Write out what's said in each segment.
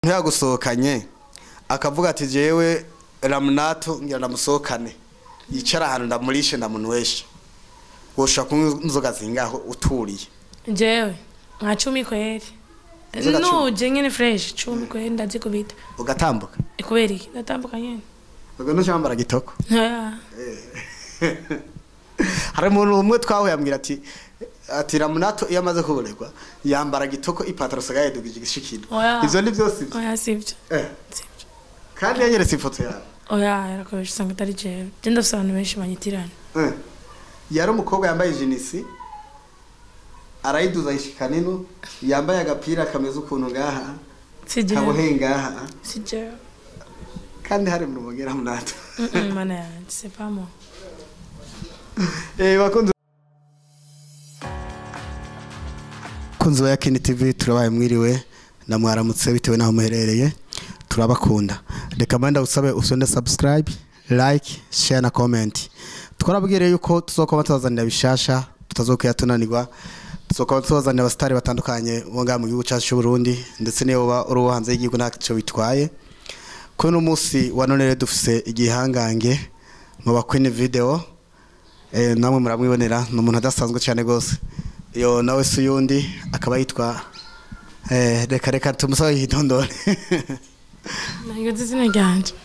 ntiyagusohokanye akavuga ati jewe ramunato ngira ndamusohokane yicara ahantu ndamurishe ndamunweshe woshobora kunywa inzoga zingaho uturiye jewe nka cumi kweri Inzoga cumi? nuje nyene fresh cumi kweri ndazikubita ugatambuka kubera iki ndatambuka nyene ubwo ntucyambara gitoko Oya. hari umuntu umwe twahuye ambwira ati ati ramunato iyo amaze kubonerwa yambara gitoko ipataro sigaye yedugije igishikino Oya. ivyo ni vyose ivyo oya sivyo Eh, sivyo kandi yanyeretse ifoto yawe oya yarakoresha usanga atari jewe je ndafise abantu benshi banyitirana Eh, yari umukobwa yambaye jinisi arayiduza yishika nino yambaye agapira kameze ukuntu ngaha si jewe kaboheye ngaha si jewe kandi hari mu rumugera ramunato Mm, mm, mana yanje c'est pas moi Eh, bakunzi kunzi wa Yakini TV turabaye mwiriwe na mwaramutse bitewe naho muherereye turabakunda reka manda usabe usonde subscribe like share na comment twarabwiriye yuko tuzokoma tubazanira bishasha tutazokwiya tunanirwa tuzokoma tubazanira abasitari batandukanye bo ngaha mu gihugu cyacu cy'u Burundi ndetse niyo uba uri uwo hanze y'igihugu ntacyo bitwaye kuri uno munsi wa none rero dufise igihangange mu bakwini video eh, namwe muramwibonera ni umuntu adasanzwe cyane rwose iyo nawe si uyundi akaba yitwa eh, reka reka tumusabe yitondore nagize izina ryanje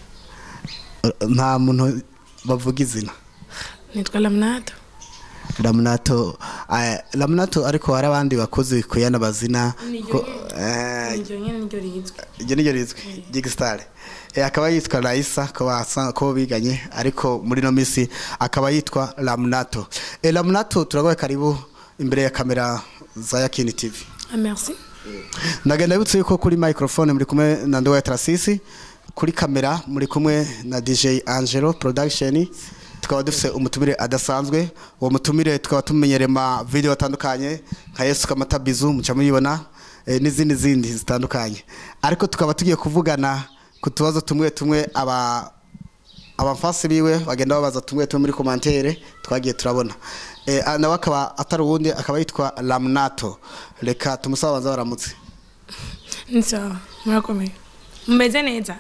nta muntu bavuga izina nitwa laminato ramunato eh, ramunato ariko hari abandi bakozi kuyana bazina Niryo ko- nyene. eh, niryo nyene niryo rizwi iryo niryo rizwi gigisitare akaba yitwa Raisa ko basa ko biganye ariko muri no misi akaba yitwa Ramnato e Ramnato turagoye karibu imbere ya kamera za Yakini TV ah merci nagenda bibutse yuko kuri microphone muri kumwe na Ndoya Trasisi kuri kamera muri kumwe na DJ Angelo Production tukaba dufise umutumire adasanzwe uwo mutumire tukaba tumenyerema video atandukanye nka Yesu Kamata Bizu muca muyibona eh, n'izindi zindi zitandukanye ariko tukaba tugiye kuvugana ku tubazo tumwe tumwe aba abamfasi biwe bagenda babaza tumwe tumwe muri commentaire twagiye turabona eh, ah, nawe akaba atari uwundi akaba yitwa Ramnato reka tumusaba banza baramutse ni sawa murakomeye mumeze neza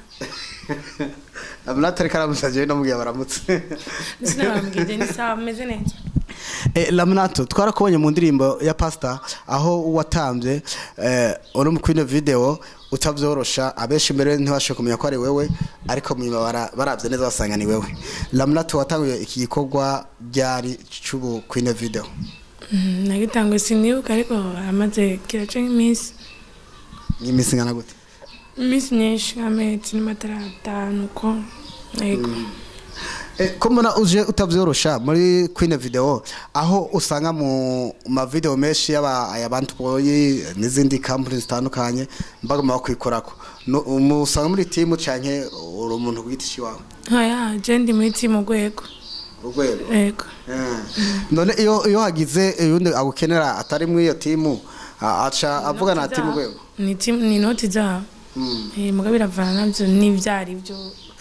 Ramnato reka aramusaje no mugiye baramutse sinabambwije ni sawa mumeze neza Eh, Ramnato twarakubonye mu ndirimbo ya Pastor aho watambye eh, uri mu kwino video utavyorosha abenshi mbere ntibashe kumenya ko ari wewe ariko mu nyuma bara- baravye neza basanga ni wewe Ramnato watanguye iki gikorwa byari cy'ubu kwino video Mm, nagitanguye sinibuka ariko amaze kiraca nk'iminsi nk'iminsi ngana gute iminsi myinshi nk'amezi n'amatara atanu uko yego Eh, ko mbona uje utavyorosha muri Queen video aho usanga mu ma video menshi y'aba ayabantu boyi n'izindi companies zitandukanye mbaga mu bakwikorako No- umusanga muri team canke uri umuntu gwitishi wawe oya je ndi muri timu rwego urwego yego Eh. none iyo iyo hagize uyundi agukenera atari muri iyo team a- aca avugana na team rwego ni timu ni inoti zabo Mm. Eh, muga biravana navyo n'ivyari byo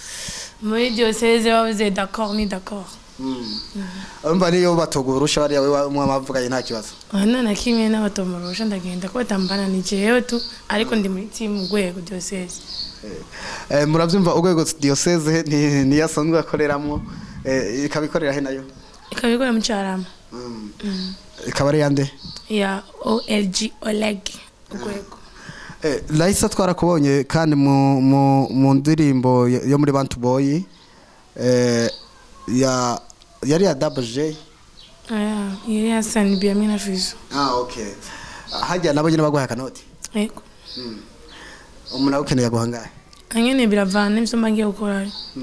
muri diocese bavuze d'accord ni d'accord urumva niyo batogurusha bariya we mwamavuganye nta kibazo oya none kimwe n'abatomorosha ndagenda ko batambana ni jewe tu ariko ndi muri timu rwego diocese Eh, muravyumva urwego diocese ni niyo asanzwe akoreramwo eh, ikabikorera he nayo ikabikora mu carama ikaba ari yande ya olg oleg urwego eh, Raisa twarakubonye kandi mu, mu, mu ndirimbo yo yo muri Bantu Boy eh, ya yari ya Double J aya yari yasanibye hamwe na fizo ah okay hajya nabo nyine baguha akanoti yego umuntu agukeneye guhangaye anyene biravana n'ivyo mba ngiye gukora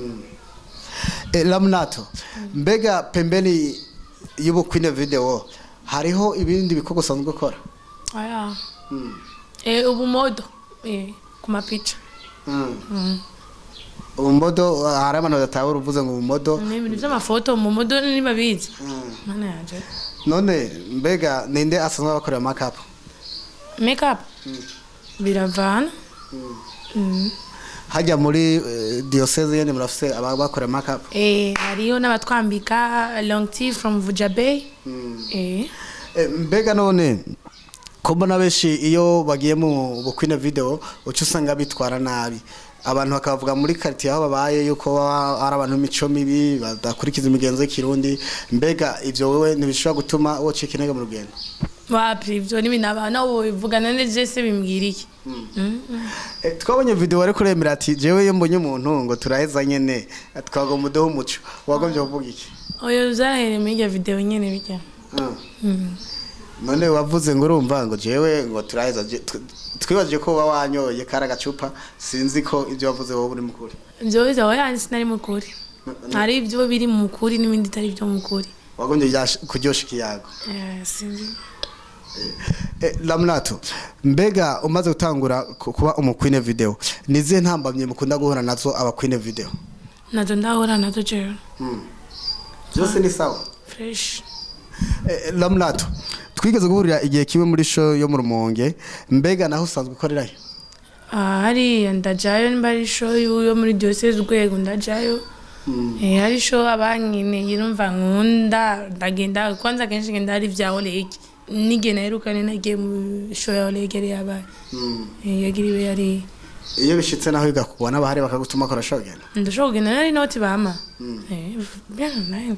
eh, Ramnato mbega pembeni y'ubukwine video hariho ibindi bikorwa usanzwe ukora aya eh ubu modo eh ku mapica Mm. ubumodo hari abantu badatahura uvuze ngo ubumodo ni ibintu vy'amafoto mu modo nibabizi mana yanje none mbega ninde asanzwe abakorera makeup makeup biravana Mm. hajya muri eh, diocese yene murafise abakorera makeup eh hariyo n'abatwambika long tea from vujabe eh Eh, mbega none ko mbona benshi iyo bagiye mu bukwine video uca usanga bitwara nabi abantu bakavuga muri quartier aho babaye yuko baba ari abantu b'imico mibi badakurikiza imigenzo y'ikirundi mbega ivyo wewe ntibishobora gutuma wocika intege mu rugendo wapi ivyo n'ibintu abantu abo bivugana neza se bimbwira iki Mm, mm. Eh, twabonye video wari kuremera ati jewe iyo mbonye umuntu ngo turaheza nyene twagomba umudeho umuco wagombye kuvuga iki oyo zahere muri iryo video nyene bijya Mm. none wavuze ngo urumva ngo jewe ngo turaheza je- tw- twibaje ko uba wanyoye kari agacupa sinzi ko ibyo wavuze wowe uri mukuri ivyo biza oya sinari mukuri hari ivyo biri mu kuri n'ibindi bitari vyo mu kuri wagombye ryash- kuryosha ikiyago Eh, sinzi Eh, Laminato mbega umaze gutangura ku- kuba umukwine video nizihe ntambamye mukunda guhura nazo abakwine video nazo ndahura nazo jewe byose ni sawa fresh Eh, Laminato twigeze guhurira igihe kimwe muri show yo mu rumonge mbega naho usanzwe ukorerayo Ah, hariya ndajayo nimba ari show yo muri diocese urwego ndajayo Eh, hari show abankeneye numva nkunda ndagenda kwanza kenshi ngenda hari vya olege nige naherukane nagiye mu show ya olege yari yabaye Eh, yagiriwe yari iyo bishitse naho bigakubona bahari bakagutuma kora show genda ndashobora kugenda nari noti bama Eh, bien naenda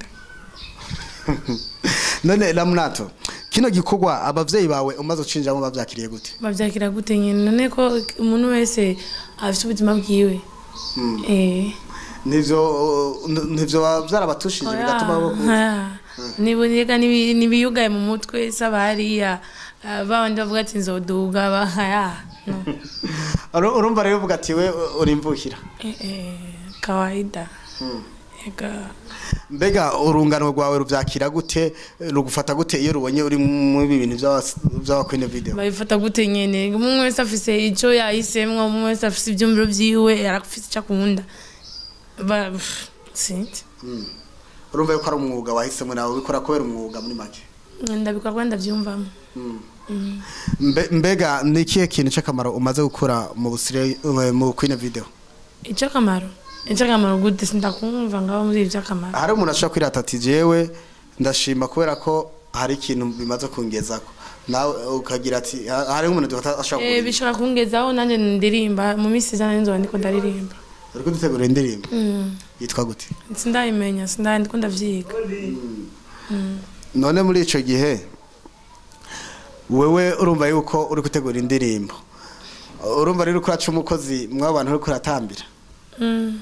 none Laminato kino gikorwa abavyeyi bawe umaze ucinjamo bavyakiriye gute bavyakira gute nyene none ko umuntu wese afite ubuzima bwiwe Eh. nivyo nivyo vyarabatushije bigatuma bo niboneka nibiyugaye mu mutwe saba hariya ah, babandi bavuga ati nzoduga bahaya no. Uru- urumva rero uvuga ati we uri imvukira Eh, eh, kawaida ega mbega urungano rwawe ruvyakira gute rugufata gute iyo rubonye uri mu ibi bintu vy'abas- vy'abakwine video babifata gute nyene umwe wese afise ico yahisemwo umwe wese afise ivyumviro vyiwe arafise ico akunda Ba- pff, sinzi urumva yuko ari umwuga wahisemo nawe ubikora kubera umwuga muri make ndabikorwa ndavyumvamo Mbe- mbega ni ikihe kintu c'akamaro umaze gukora mu busire mu kwine video ico akamaro ico akamaro gute sindakumva ngaho muri ivyo akamaro hari umuntu ashobora kwirata ati jewe ndashima kubera ko hari ikintu bimaze kungezako nawe ukagira ati ha- hari nk'umuntu dufata ashobora Eh, kugira bishobora kungezaho nanjye ndirimba mu minsi izana nzoba ndiko ndaririmba uri kudutegura indirimbo Mm. yitwa gute sindayimenya sindaye ndiko ndavyiga none muri ico gihe wewe urumva yuko uri gutegura indirimbo urumva rero ko uraca umukozi mw'abo bantu uri kuratambira Mm.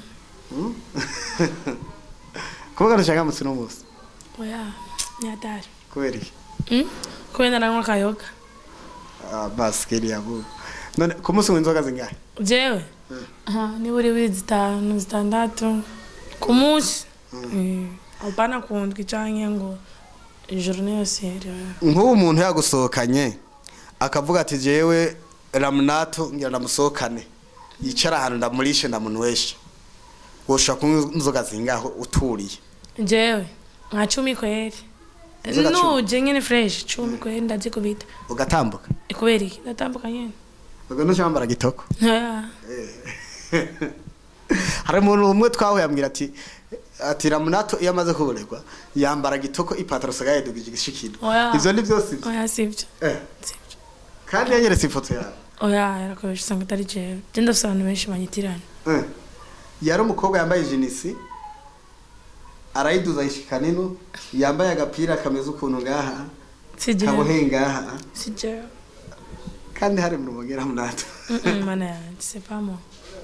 kuvuga ntushangamutse uno munsi oya nyatari kubera iki Mm? kubera naranywa akayoga Ah, basi kiriya bu none ku munsi unywa inzoga zingahe jewe Aha, ni buri buri zitanu zitandatu ku munsi Eh, apana kundwi canke ngo ijoro yose yari- nk'ubu umuntu yagusohokanye akavuga ati jewe ramunato ngira ndamusohokane yicara ahantu ndamurishe ndamunweshe woshobora kunywa inzoga zingaho uturiye jewe nka cumi kweri Inzoga cumi? nuje nyene fresh cumi kweri ndazikubita ugatambuka kubera iki ndatambuka nyene ubwo ntucyambara gitoko Oya. hari umuntu umwe twahuye ambwira ati ati ramunato iyo amaze kuburegwa yambara gitoko ipataro sigaye yedugije igishikino Oya. ivyo ni vyose ivyo oya sivyo Eh, sivyo kandi yanyeretse ifoto yawe oya yarakoresha usanga atari jewe je ndafise abantu benshi banyitirana Eh, yari umukobwa yambaye jinisi arayiduza yishika nino yambaye agapira kameze ukuntu ngaha si jewe kaboheye ngaha si jewe kandi hari mu rumogera munato Mm, mm, mana yanje c'est pas moi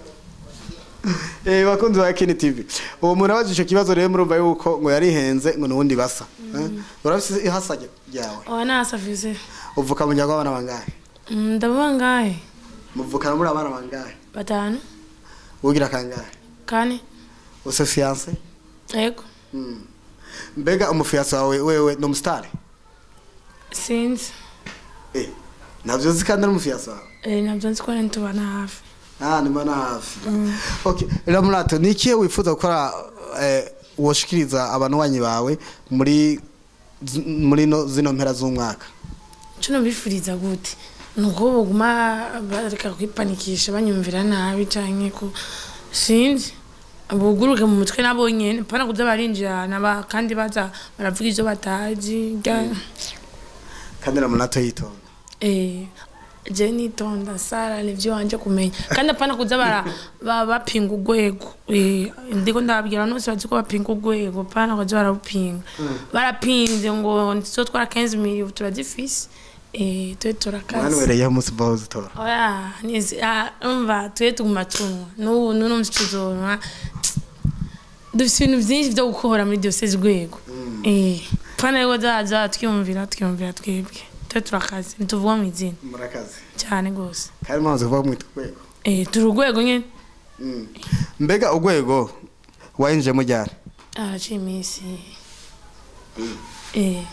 Eh bakunzi ba Kini TV. Uwo muntu abaje ico kibazo rero murumva yuko ngo yarihenze ngo nubundi basa. Eh? Urafise ihasa ryawe. oya nasafise Uvuka mu nyago abana bangahe? Mm, ndavuga ngahe Muvukana muri abana bangahe? batanu Ugira kangahe? kane Use fiance? ego Mm. Mbega umufiance wawe wewe no mustare? sinzi Eh. Navyo zikanda no umufiance wawe. Eh, navyo nzi ko ntitubana hafi Ah, ni mbona hafi. Okay, Ramurato ni ikihe wifuza gukora eh woshikiriza abantu wanyi bawe muri zi- muri no zino mpera z'umwaka? ico nobifuriza gute nuko boguma bareka kwipanikisha banyumvira nabi canke ko sinzi buguruke mu mutwe nabo nyene pana kuza barinjirana ba- kandi baza baravuga ivyo batazi rya- Kandi Ramurato yitonda. Eh, je nitonda sara nivyo wanje kumenya kandi apana kuza bara ba- bapinga urwego Eh, ndiko ndababwira nose bazi ko bapinga urwego apana kuza bararupinga barapinze ngo ntizo twara 15 miliyo turazifise Eh, twe turakaze mwanwereyeho umunsi mvaho zitora oya nizi ah, umva twe tuguma tunwa n'ubu n'uno musi tuzonwa dufise ibintu vyinshi vyo gukora muri diyoseze urwego Eh, apana yuko zaza twiyumvira twiyumvira twebwe twe turakaze ntituvuga mu izina murakazi cyane rwose kandi mwahoze kuvuga mwita urwego Eh, turi urwego nyine Mm. mbega urwego wayinjiyemo ryari araciye iminsi Eh,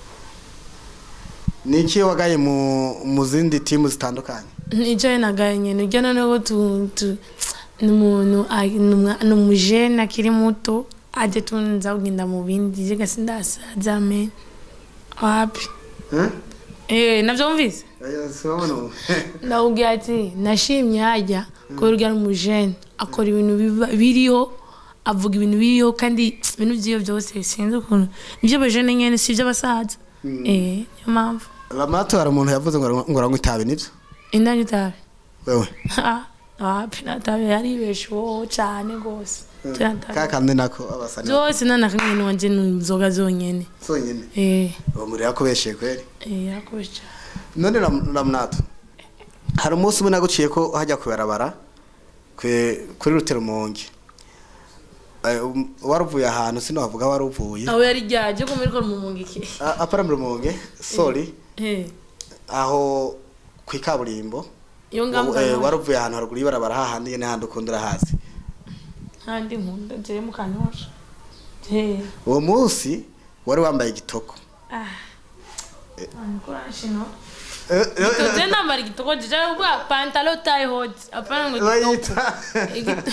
ni iki wagaye mu mu zindi timu zitandukanye nicaye nagaye nyene urya noneho tu tu ni umuntu ari- ni umwa- ni umujene akiri muto aje tunza kugenda mu bindi je gasi ndasaza men wapi eh navyo mvise ndakubwira ati nashimye hajya kubera urya n'umujene akora ibintu biba- biriho avuga ibintu biriho kandi ibintu vyiyo vyose sinzi ukuntu nivyo abajene nyene si ivy'abasaza eh niyo mpamvu ramato hari umuntu yavuze ngo ngo aranywa itabi nibyo indani itabi wewe wapi natabi yaribesheho cyane rwose ka kandi nako abasani byose nanakamwe niwanje n'inzoga zonyene sonyine eh uwo muri yakubeshye kweri eh yakubesha none Ram- ramunato hari umunsi umwe naguciye ko hajya kubarabara kwe- kuri ruterumonge Eh, um, waruvuye ahantu sinavuga waruvuye aho yari ryaje ko muri ko mumungiki A- apara mu rumonge sorry eh aho ku ikaburimbo iyo Eh, ngambwa waruvuye ahantu haruguru y'ibarabara hahandi nyene handi ukunda urahazi kandi nkunda je mu kanyosha eh uwo munsi wari wambaye igitoko ah Ankora shino Eh, eh, eh, Tuje nambara igitoko je ubwa pantalo tie hot apana ngo igitoko bayita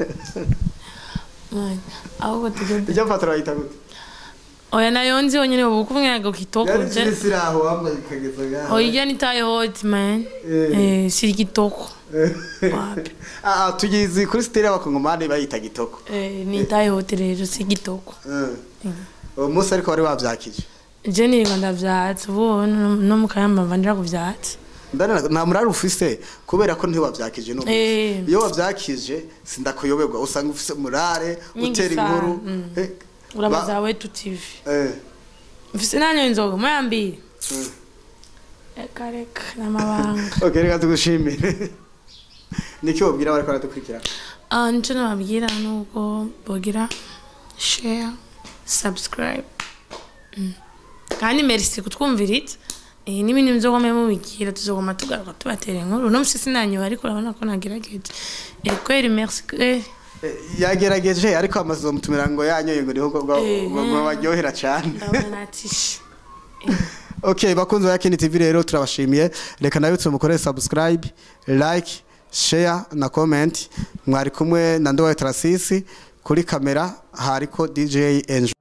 Man, ahubwo tuje ijya mfatira bayita gute oya nayo nzi yonyene ubu kumwe ngo kitoko yari je kiri siri aho wambaye ikageza ngaho oya ni tie hot man Eh. eh si igitoko wapi Ah, ah, tugizi kuri siteri y'abakongomani bayita gitoko Eh, ni tie hot rero si igitoko Eh. uwo munsi ariko wari wabyakije je nirirwa ndavyatse ubu no no mu kayamba mva ndira kuvyatse ndana nta murari ufise kubera ko ntiwabyakije no Eh. iyo wabyakije sindakuyoberwa usanga ufise murare Nyingi utera sana, inkuru mm. Eh, urabaza ba- wetu tv eh, mfise nanyo inzoga muyambiri mm. reka reka n'amabanga okay reka tugushimire niki wabwira bariko baradukurikira Ah, nico nababwira nuko bogira share subscribe Mm. kandi merci kutwumviritse Eh, n'ibindi muzogome mubikira tuzogoma tugaruka tubatera inkuru no musi sinanyoba ariko urabona ko nagerageje Eh, kweri merci eh, Eh, yagerageje ariko amaze mutumira ngo yanyoye ngo niho ngo Eh. ngo baryohera cyane ndabona natishe okay bakunzi ba Kini TV rero turabashimiye reka nayo tumukorere subscribe like share na comment mwari kumwe na Ndowa Trasisi kuri kamera hariko DJ Angel